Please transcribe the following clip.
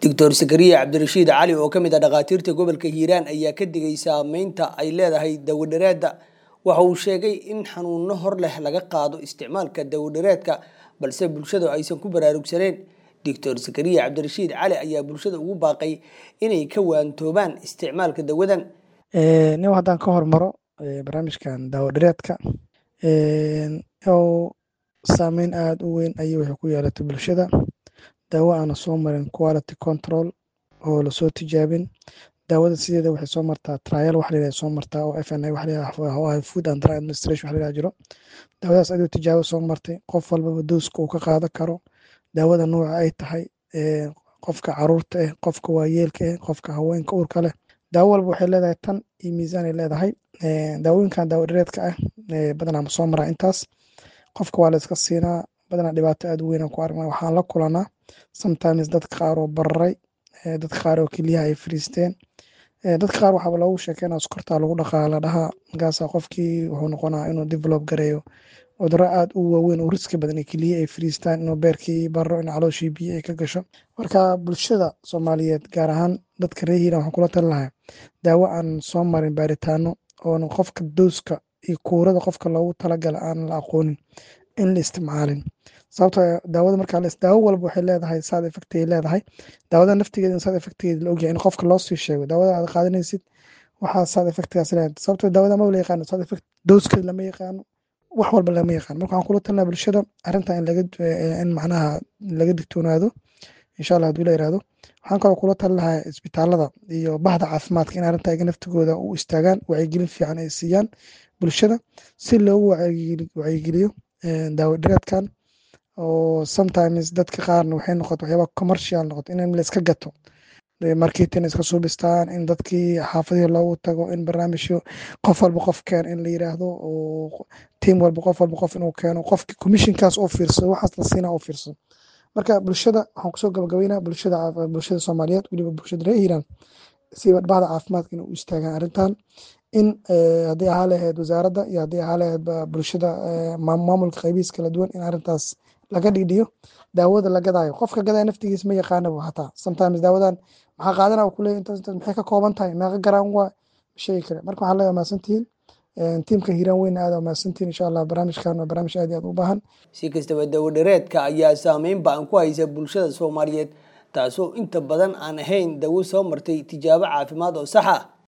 doctor sakariya cabdirashiid cali oo ka mid ah dhakhaatiirta gobolka hiiraan ayaa ka digay saameynta ay leedahay dawadhareedda waxa uu sheegay in xanuuno hor leh laga qaado isticmaalka dawadhareedka balse bulshadu aysan ku baraarugsaneen doctor sakariya cabdirashiid cali ayaa bulshada ugu baaqay inay ka waantoobaan isticmaalka dawadan nin haddaan ka hormaro barnaamijkan daawadhareedka oo saameyn aada u weyn ayay waxay ku yeelatay bulshada daawo aana soo marin quality control oo lasoo tijaabin daawada sideeda waxay soo martaa trial wax layidhaha soo martaa oo f n a wax layidhaha food and drug administration wax layidhaha jiro daawadaas aduu tijaabo soo martay qof walbaba dooska uu ka qaadan karo daawada nooca ay tahay qofka caruurta ah qofka waayeelka ah qofka haweenka uurka leh daawo walba waxay leedahay tan iyo miisaan ay leedahay daawooyinkan daawo dhareedka ah badanaa ma soo maraa intaas qofka waa la iska siinaa badanaa dhibaato aada u weynaan ku aragnaa waxaan la kulanaa sometimes dadka qaar oo bararay dadka qaar oo keliyaha ay fariisteen dadka qaar waxaaba loogu sheekeynaa sokortaa lagu dhaqaa la dhahaa markaasa qofkii wuxuu noqonaa inuu develop gareeyo cudurro aada u waaweyn oo riski badan keliya ay fariistaan inuu beerkii baro in calooshii biyo ay ka gasho marka bulshada soomaaliyeed gaar ahaan dadka reer hiiran waxaan kula tali lahaa daawo aan soo marin baaritaano oona qofka dooska iyo kuurada qofka loogu talagala aan la aqoonin in la isticmaalin sababto daawada markaa daawo walba waxay leedahay sad effect ay leedahay daawada naftigeeda in sad effectgeeda la ogyahay in qofka loo sii sheego daawada aad qaadanaysid waxaa sad effectgaas leedahay sababto daawada maba la yaqaano sad effect dooskeeda lama yaqaano wax walba lama yaqaano marka waxaan kula talinaa bulshada arrinta in laga in macnaha laga digtoonaado insha allah haduu la yirahdo waxaan kaloo kula talin lahaa isbitaalada iyo bahda caafimaadka in arrinta iga naftigooda u istaagaan wacyigelin fiican ay siiyaan bulshada si loogu wacyigeliyo daawo dhareedkan oo sometimes dadka qaarna waxay noqoto waxyaaba commercial noqoto in la iska gato marketing iska suubistaan in dadkii xaafadihii loogu tago in barnaamijyo qof walba qof keen in la yiraahdo oo tiim walba qof walba qof inuu keeno qofki commissionkaas oo fiirsado waxaas la siinaa oo fiirsado marka bulshada waxaan kusoo gabagabeynaa bulshada bulshada soomaaliyeed weliba bulshada reer hiiraan si bahda caafimaadka inay u istaagaan arrintan in haddii ahaa lahayd wasaaradda iyo haddii ahaa lahayd bulshada maamulka qaybihiis kala duwan in arrintaas laga dhigdhiyo daawada la gadaayo qofka gadaya naftigiis ma yaqaanaba hataa sometimes daawadan maxaa qaadana kuleeya intaas intaas maxay ka kooban tahay meeqa garaan waa sheegi kare marka waxaan leeyahay mahadsantihiin tiimka hiiraan weyna aada mahadsantihiin insha allah barnaamijkan waa barnaamij aad iyo aad u baahan si kastaba dawadhareedka ayaa saameyn ba-an ku haysa bulshada soomaaliyeed taasoo inta badan aan ahayn dawo soo martay tijaabo caafimaad oo sax ah